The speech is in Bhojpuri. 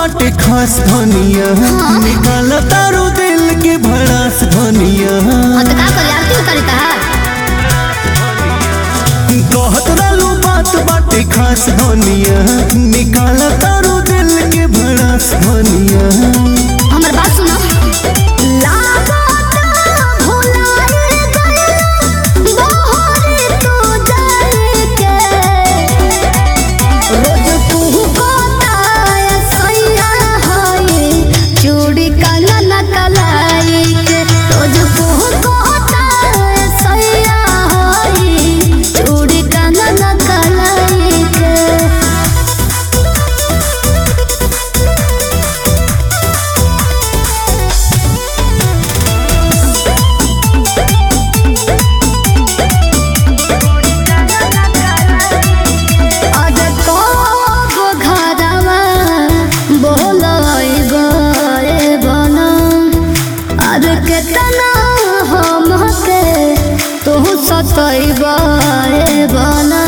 बाटे खास धनिया निकाल तारू दिल के भड़ास धनिया हाँ तो का करी आरती उतारी तहार कहत रहलू बात बाटे खास धनिया निकाल तारू दिल के भड़ास धनिया हमर बात सुनो लागता भुलाए गइल बहरे तू जाए के रोज तू बताए सैया हाय चूड़ी काला न कलाई के रोज तू बताए सैया हाय चूड़ी काला न कलाई के आज कब घरवा बोलई गए बना आज केतना हमके तू सतई गए बना